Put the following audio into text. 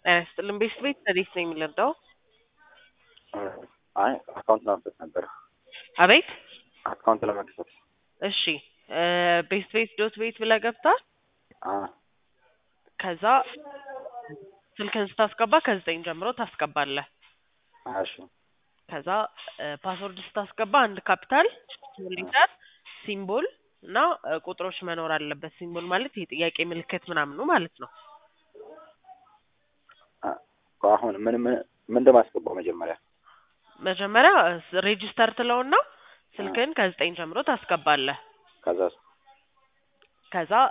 ጤና ይስጥልን ቤት ቤት እንዴት ነው የሚለርዳው? አይ አካውንት ለመክፈት ነበር። አቤት አካውንት ለመክፈት እሺ ቤት ቤት ዶት ቤት ብለህ ገብተህ አ ከዛ ስልክህን ስታስገባ ከዘጠኝ ጀምሮ ታስገባለህ። እሺ ከዛ ፓስወርድ ስታስገባ አንድ ካፒታል ሊተር ሲምቦል እና እ ቁጥሮች መኖር አለበት። ሲምቦል ማለት የጥያቄ ምልክት ምናምኑ ማለት ነው። አ አሁን ምን ምን ምን እንደማስገባው መጀመሪያ መጀመሪያ ሬጂስተር ትለውና ስልክህን ከዘጠኝ ጀምሮ ታስገባለህ። ከዛ ከዛ